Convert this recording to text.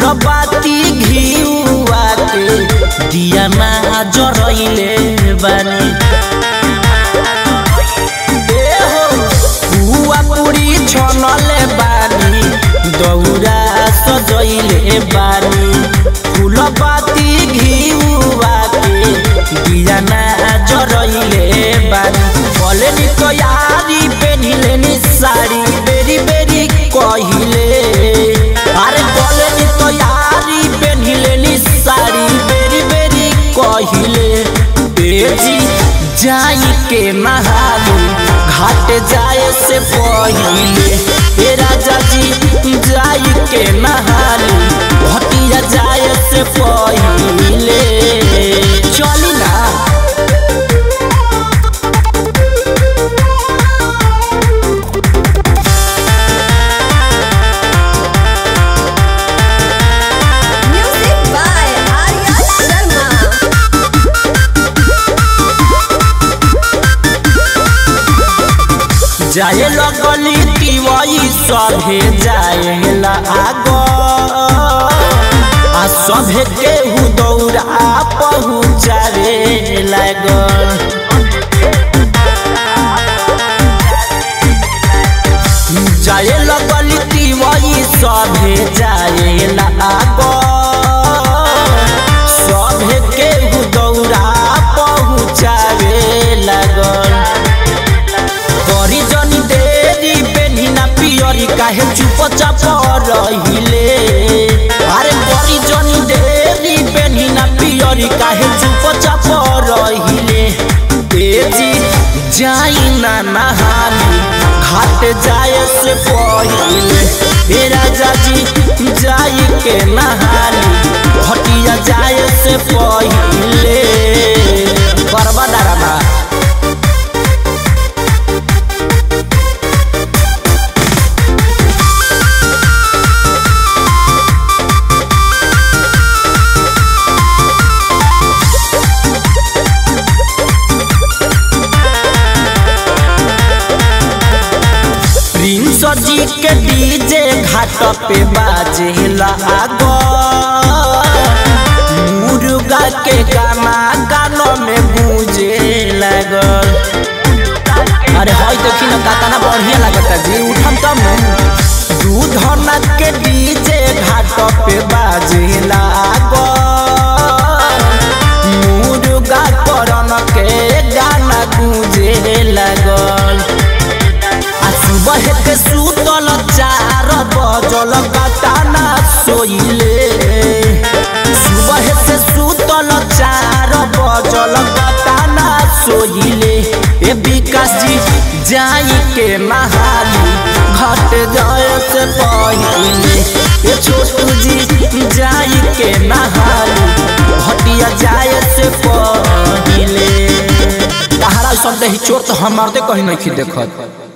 बाती घिउआ के दिया ना जरइले बानी ए हो पुआ पूरी छनले बानी दौरा सजइले बानी फूल बाती घिउआ के दिया ना जरइले बानी बोले नी तो यारी पेनिले नी साड़ी बेरी बेरी कहिले अरे बोले नी तो यारी पेनिले नी साड़ी बेरी बेरी कहिले बेजी जाई के नहालू घाट जाए से पहिले ए राजा जी जाई के नहालू भटिया जाए से पहिले चली ना Music by Arya Sharma. जाए लगली तिवई सभे जाए आग आ सभे केहू दौड़ा पहुँचावे लागल जाए लगली तिवई सभे जाए आग सभे केहू दौड़ा पहुँचावे लागल करी जनी देरी बेनी ना पियरी काहे चुप चाप रहिले अरे करी जनी देरी बेनी ना पियरी काहे चुप चाप रहिले तेजी जाई ना नहानी घाट जाए से पहिले हे राजा जी जाई के नहानी घटिया जाए से पहिले बरबा डरमा प्रिंस जी के डीजे घाट पे बाजे लाग मुर्गा के गाना गानों में गूंजे लागल अरे हई देखी ना कातना बढ़िया लागता जी उठम तब दूधना के डीजे घाट पे बाजे लाग मुर्गा करन के गाना गूंजे लागल आ सुबह के सुतल चार बजल काटाना सोइले सुबह से सुतल चार बजल काटाना सोइले ए विकास जी जाई के नहाली घट जाए से पहिले ए छोटू जी जाई के नहाली घटिया जाए से पहिले तहरा सब दही चोर तो हमार दे कहीं नहीं देखत